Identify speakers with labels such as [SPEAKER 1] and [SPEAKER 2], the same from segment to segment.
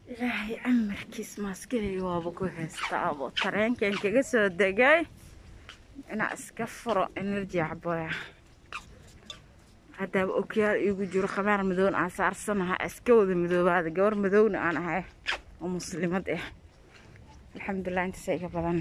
[SPEAKER 1] ilaahay amarkiis maaskilay waaba ku haystaabo tareenkan kaga soo degay inaa iska furo energy caboya haddaaba okyaal iigu jiro khamaar madown aan saarsanaha iska wada madoobaada gabar madowna aan ahay oo muslimad ah alxamdulilah intaasa iga badan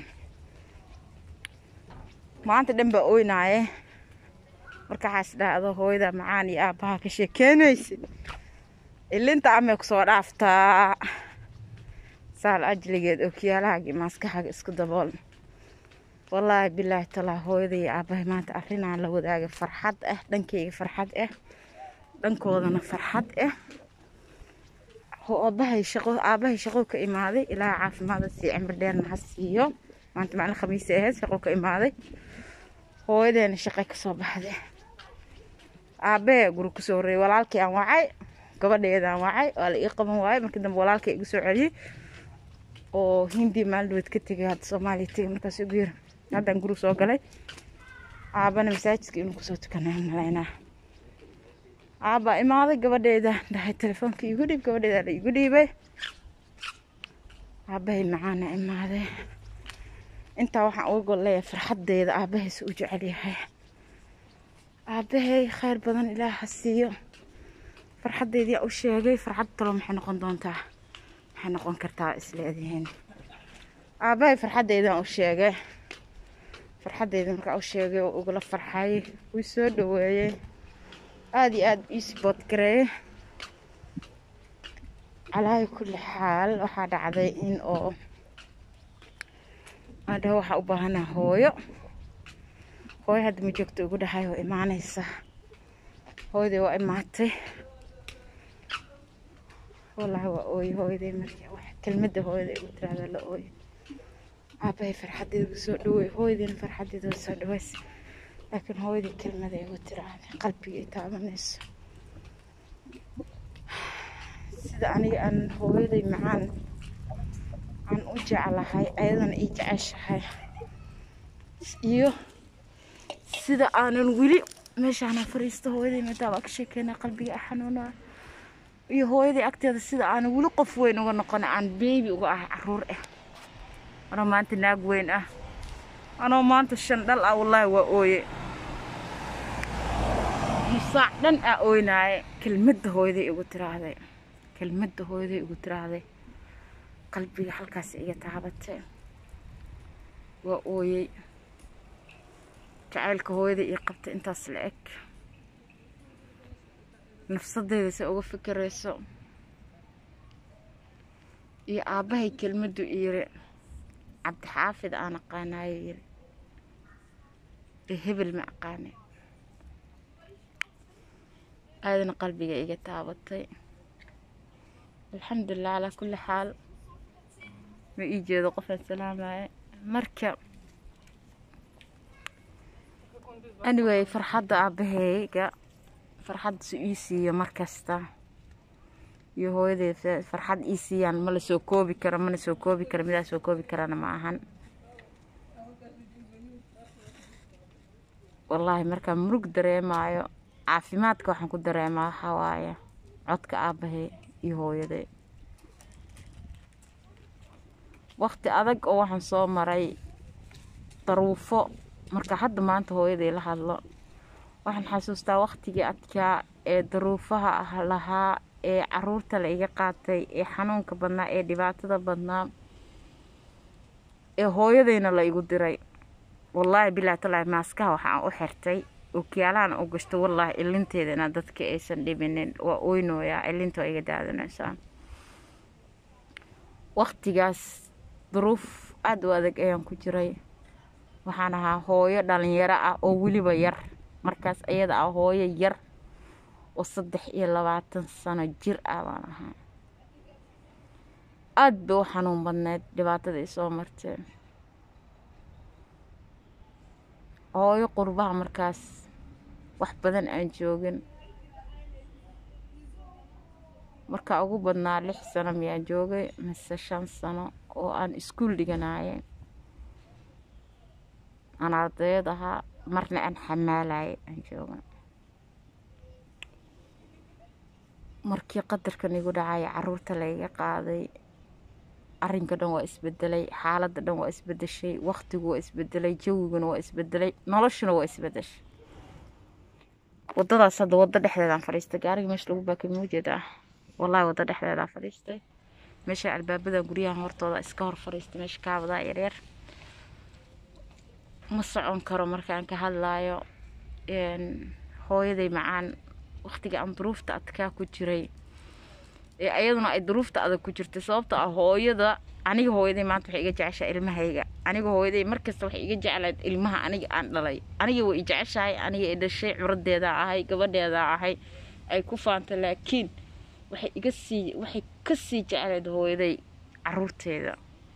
[SPEAKER 1] maanta dhan baa oynaaye marka waxaa is dhahdo hooyada macaan iyo aabbaha ka sheekeynaysa ilinta amay kusoo dhaaftaa saal ajligeed okyaalahaagii maaskaxaaga isku dabool wallaahi bilaahi talaa hooyada iyo aabbahay maanta arrinaan la wadaaga farxad ah dhankayga farxad ah dhankoodana farxad ah aabahay shaqo aabbahay shaqo ka imaaday ilaaha caafimaada sii cimri dheerna ha siiyo maanta macna khamiisay ahayd shaqo ka imaaday hooyadeena shaqay kasoo baxday aabbahe guri kusoo horreeyay walaalkii aan wacay gabadheedaan wacay waa la ii qaban waayay markii dambe walaalkay igu soo celiyey oo hindi maaldood ka tegay hadda soomaaliya tegay markaas ugu yiri haddaan guri soo galay aabana masaajidka inuu kusoo tukanay malaynaa aabaa imaaday gabadheeda dhahay telefoonka igu dhiib gabadheeda la igu dhiibay aabahay macaana imaaday intaa waxaan uga gol leeyahay farxadeeda aabahays u jecel yahay aabahay khayr badan ilaah ha siiyo farxadeedii u sheegay farxad talo maxay noqon doontaa maxay noqon kartaa isleedihiin aabahay farxadeedaan u sheegay farxadeeda markaa u sheegay oo ugula farxay wuu soo dhaweeyey aada iyo aada ii sibood gareeyey calaayi kulli xaal waxaa dhacday in oo aan dhaho waxaa u baahanaa hooyo hooyo hadda ma joogto ugu dhahay oo imaanaysa hooyadii waa imaatay wallaahi waa ooye hooyaday markii wax kelmadda hooyada igu tiraahda la ooye aabahay farxadeeda soo dhaweey hooyadiina farxadeeda soo dhaweys laakiin hooyadii kelmada igu tiraahday qalbiga i taabanayso sida aniga aan hooyaday macaan aan u jeclahay ayadana ii jeceshahay iyo sida aanan weli meeshaana fariisto hooyaday madaa waa ka sheekeynaa qalbiga xanuunaa iyo hooyaday agteeda sida aanan weli qof weyn uga noqona aan beebi uga ahay caruur ah anoo maanta naag weyn ah anoo maanta shan dhal ah wallaahi waa ooye musaac dhan aa ooynaaye kelmadda hooyaday igu tiraahday kelmadda hooyaday igu tiraahday qalbiga halkaas iga taabatay waa ooyey jacaylka hooyaday ii qabtay intaas la eg nafsadeyda se uga fikirayso iyo aabbahay kelmaddu yiri cabdixaafid aan aqaanaayo yiri ee hebel ma aqaane aadana qalbiga iga taabatay alxamdulilah calaa kulli xaal ma ii jeedo qofaan salaamaya marka anyway farxadda aabaheyga farxaddasu ii siiyo markasta iyo hooyaday farxad ii siiyaan ma la soo koobi karo mana soo koobi karo midaa soo koobi karana ma ahan wallaahi markaan murug dareemaayo caafimaadka waxaan ku dareemaa waxaa waaye codka aabahey iyo hooyaday waqti adag oo waxaan soo maray daruufo marka hadda maanta hooyaday la hadlo waxaan xasuustaa waqtigii adkaa ee daruufaha ah lahaa ee caruurta la iga qaatay ee xanuunka badnaa ee dhibaatada badnaa ee hooyadayna la igu diray wallaahi bilaa talaahi maaskaha waxaan u xirtay okyaalahan u gashto wallaahi ilinteedana dadka aysan dhibinin waa oynooyaa ilinta waa iga daadanaysaa waqtigaas duruuf aada u adag ayaan ku jiray waxaan ahaa hooyo dhalinyaro ah oo weliba yar markaas ayada ah hooyo yar oo saddex iyo labaatan sano jir ah baan ahaa aada bay u xanuun badneyd dhibaatada ay soo marteen hooyo qurbaha markaas wax badan aan joogin markaa ugu badnaa lix sano miyaan joogay mise shan sano oo aan iskuul dhiganaye aan ardayad ahaa marna aan xamaalayay aan jooga markii qadarkan igu dhacay caruurta layga qaaday arrinka dhan waa isbedelay xaaladda dhan waa isbedeshay waqtigu waa isbedelay jawiguna waa isbedelay noloshuna waa isbedeshay wadadaas hadda waddo dhexdeedaan fadhiistay gaariga meesha lagu baakay mawjeed ah wallaahi waddo dhexdeedaan fadhiistay meesha albaabadan guryahan hortooda iska hor fadhiistay meesha kaabadaa yaryar ma socon karo markaan ka hadlaayo hooyaday macaan waqtiga aan duruufta adkaa ku jiray ee ayaduna ay duruufta adag ku jirtay sababta ah hooyada aniga hooyaday maanta waxay iga jeceshahay ilmahayga aniga hooyaday markasta waxay iga jeclayd ilmaha aniga aan dhalay aniga way i jeceshahay aniga i dhashay curadeedaa ahay gabadheedaa ahay ay ku faanta laakiin waxay iga sii waxay ka sii jeclayd hooyaday caruurteeda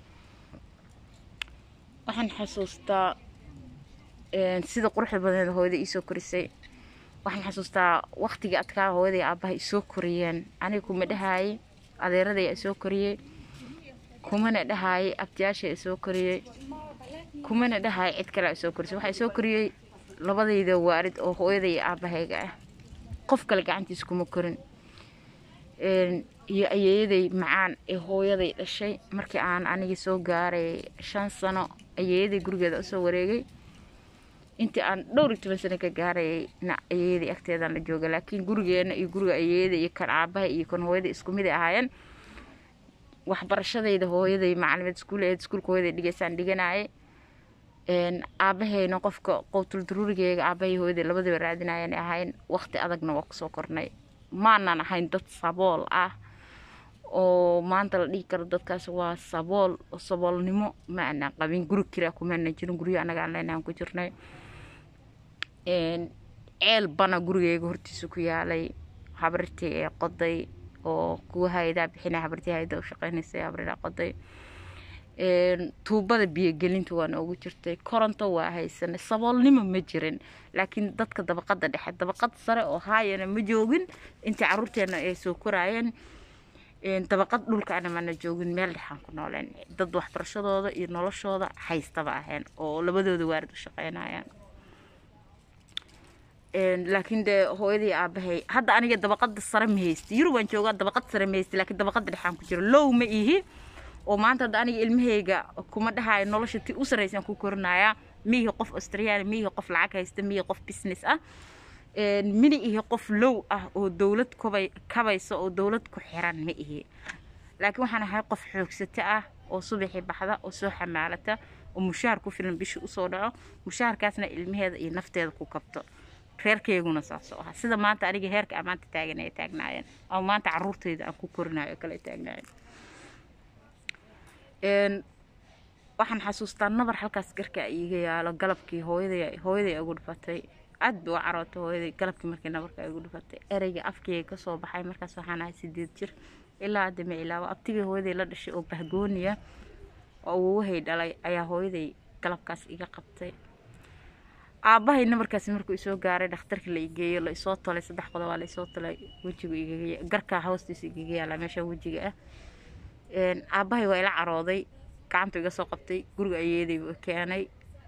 [SPEAKER 1] waxaan xasuustaa sida quruxda badneed hooyaday iisoo korisay waxaan xasuustaa waqtigii adkaa hooyaday aabbaha isoo koriyeen aniga kuma dhahaayey adeeraday isoo koriyey kumana dhahaayey abtiyaasha isoo koriyey kumana dhahaayey cid kale isoo korisay waxaa isoo koriyey labadayda waarid oo hooyaday iyo aabbahayga ah qof kale gacantiisa kuma korin iyo ayeeyaday macaan ee hooyaday dhashay markii aan anigii soo gaaray shan sano ayeeyaday gurigeeda usoo wareegay intii aan dhowr iyo toban sano ka gaarayay na ayeeyadii agteedaan la jooga laakiin gurigeena iyo guriga ayeeyada iyo kan aabaha iyo kan hooyada isku mid ay ahaayeen waxbarashadayda hooyaday macalimeed iskuul aheed iskuulka hooyaday dhigaysaan dhiganaaye aabahayna qofka qowtul daruurigeyga aabahay hooyaday labadiba raadinayaan ahayn waqti adagna waa kusoo kornay maanan ahayn dad sabool ah oo maanta la dhihi karo dadkaas waa sabool saboolnimo ma aanaan qabin guri kiraa kumaana jirin guryo annaga aan leenahan ku jirnay ceel bana gurigeyga hortiisa ku yaalay habartii ee qoday oo kuwa haydaa bixina habartii hayda u shaqeynaysay habridaa qoday tuubada biyogelinta waa noogu jirtay koronto waa haysanay saboolnimo ma jirin laakiin dadka dabaqada dhexe dabaqad sare oo haayana ma joogin intii caruurteena ay soo koraayeen dabaqad dhulkaana mana joogin meel dhexaan ku nooleen dad waxbarashadooda iyo noloshooda haystaba ahayn oo labadooda waarid u shaqeynayaan laakiin dee hooyadii aabahay hadda aniga dabaqada sare ma haysti yurubaan joogaa dabaqad sare ma haysti laakiin dabaqada dhexaan ku jiro low ma ihi oo maanta hadda aniga ilmahayga kuma dhahayo nolosha ti u sarraysaan ku korinaya miihi qof australian miihi qof lacag haysta miihi qof business ah mini ihi qof low ah oo dowlad kubay kabaysa oo dowlad ku xiran ma ihi laakiin waxaan ahay qof xoogsato ah oo subaxii baxda oo soo xamaalata oo mushaar ku filan bishii usoo dhaco mushaharkaasna ilmaheeda iyo nafteeda ku kabto reerkeyguna saasoo aha sida maanta aniga heerka aan maanta taagan ay taagnaayeen ama maanta caruurteyda aan ku korinayo kale taagnaayeen waxaan xasuustaa nabar halkaas garka iiga yaalo galabkii hooyaday hooyaday ugu dhufatay aad bay u carootay hooyaday galabkii markii nabarka igu dhufatay ereyga afkeyga kasoo baxay markaas waxaan ahay sideed jir ilaa hadda ma ilaabo abtigii hooyaday la dhashay oo bahgooniya oo uwahay dhalay ayaa hooyaday galabkaas iga qabtay aabbahay nabarkaasi markuu isoo gaaray dhakhtarka la igeeyo la isoo tolay saddex qodob waa la isoo tolay wejigu igaga garka hoostiisa igaga yaala meesha wejiga ah aabbahay waa ila carooday gacantu iga soo qabtay guriga ayeeday buu keenay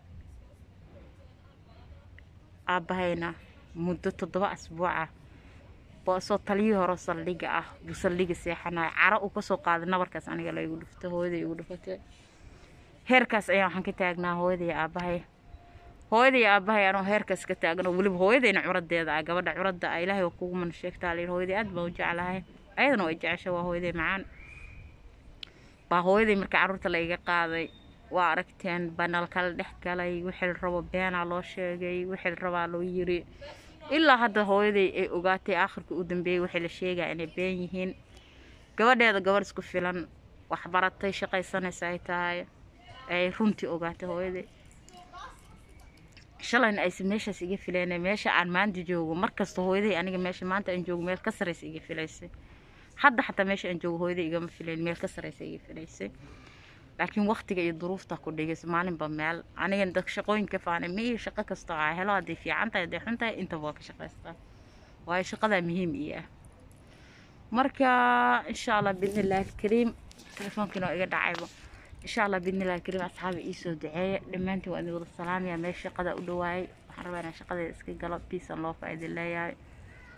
[SPEAKER 1] aabbahayna muddo toddoba asbuuca boosoo taliyii hore saldhiga ah buu saldhiga seexanayo caro uu kasoo qaaday nabarkaas aniga la igu dhuftay hooyaday igu dhufatay heerkaas ayaa waxaan ka taagnaa hooyaday aabbahay hooyaday aabbahay anoo heerkaas ka taagano weliba hooyadayna curadeeda ah gabadha curadda ah ilaahay waa kugu mana sheegtaa layidhi hooyaday aad baan u jeclahay ayadana way jecesha waa hooyaday macaan baa hooyaday marka carruurta la iga qaaday waa aragteen banal kala dhex galay wixii rabo beenaa loo sheegay wixii rabaa loo yiri ilaa hadda hooyaday ay ogaatay aakhirka u dambeeyey waxay la sheegaa inay been yihiin gabadheeda gabadh isku filan waxbaratay shaqaysanaysa ay tahay ay runtii ogaatay hooyaday shalayna aysa meeshaas iga filayna meesha aan maanta joogo markasta hooyaday aniga meesha maanta aan joogo meel ka saraysa iga filaysay hadda xataa meesha aan joogo hooyaday igama filayn meel ka saraysa iga filaysay laakiin waqtiga iyo duruufta ku dhigaysa maalinba meel anigan dad shaqooyinka faanay miyo shaqo kasta aa helo hadday fiican tahay hadday xun tahay intaba waa ka shaqaystaa waayo shaqadaa muhiim ii ah marka insha allah biidnillahi alkariim telefoonkiina waa iga dhacayba insha allah biidnillahi alkariim asxaabi iisoo duceeya dhammaantiin waa idin wada salaamaya meel shaqada u dhawaayay waxaan rabaa inaan shaqadeeda iska galo peace and love aa idin leeyahay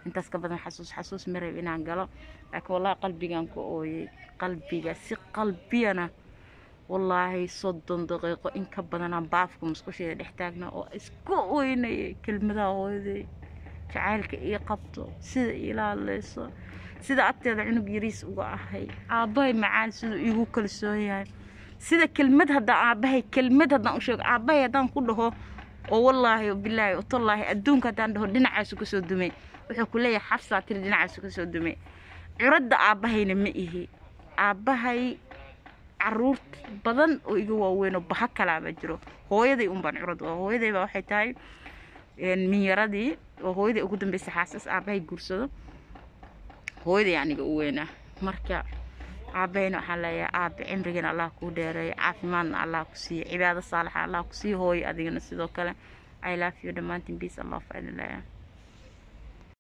[SPEAKER 1] intaas ka badan xasuus xasuus ma rab inaan galo laakiin wallaahi qalbigaan ku ooyey qalbiga si qalbiyana wallaahi soddon daqiiqo in ka badanaan baafka musqusheeda dhex taagna oo isku ooynayay kelmadaha hooyaday jacaylka ii qabto sida ilaaleyso sida agteeda cunug yariis uga ahay aabbahay macaan siduu iigu kalsoon yahay sida kelmad haddaan aabbahay kelmad haddaan u sheego aabbahay haddaan ku dhaho oo wallaahi bilaahi utallaahi adduunka haddaan dhaho dhinacaasu ka soo dumay wuxuu ku leeyahay xabsaa tiri dhinacaasu ka soo dumay curadda aabbahayna ma ihi aabbahay caruur badan oo iga waaweyn oo baha kalaaba jiro hooyaday unbaan curad oo hooyaday baa waxay tahay minyaradii oo hooyaday ugu dambeysay xaasas aabbahay guursado hooyaday aniga u weynaa marka aabahayna waxaan leeyahay aabe cimrigiina allah kuu dheereeyo caafimaadna allah ku siiyo cibaado saalixa allah ku siiyo hooyo adigana sidoo kale i love you dhammaantiin peace allah faidin leeyahay